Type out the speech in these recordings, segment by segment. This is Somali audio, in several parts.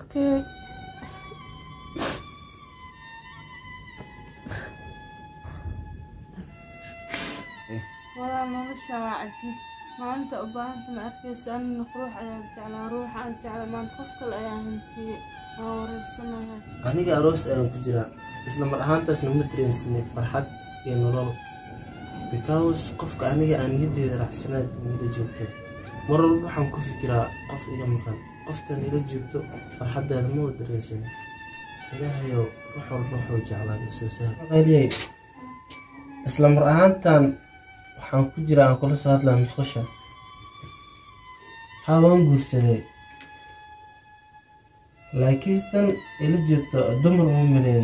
okay walaa nolosha waa cajiib maanta u baahanta ma arkaysa anina ruux ayaan jeclaa ruuxa aan jecla maanta qof kale ayaa hantiyey waa wareersanahay aniga aroos ayaan ku jiraa isla mar ahaantaasna ma dareensinay farxad iyo nolol because qofka aniga aan niyaddeeda raacsanaad nila joogto mar walba waxaan ku fikiraa qof iga maqan qofta nila joogto farxaddeeda ma u dareensano ilaahayow wax walba wuxuu jeclaa soo sahliyey isla mar ahaantan waxaan ku jiraa aan kula soo hadlaa musqusha haa waan guursaday laakiin tan ila joogto dumar uma maleeyay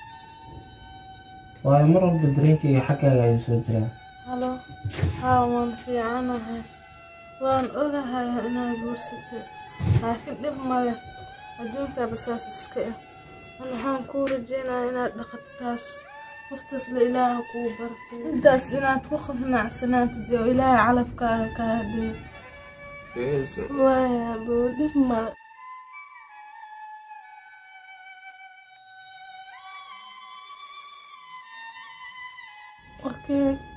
waayo mar walba dareenkayga xaggaaga ayuu soo jiraa halo haa waan fiicanahay waan ogahay inaad guursatay laakiin dhib male adduunkaa basaas iska ah an waxaan kuu rajeynayaa inaad dhaqataas qoftaas la ilaaha kuu bartay intaas inaad ku qanacsanaato dee ilaahay calafkaaga ka hadheeyo waaya buu dhib male okay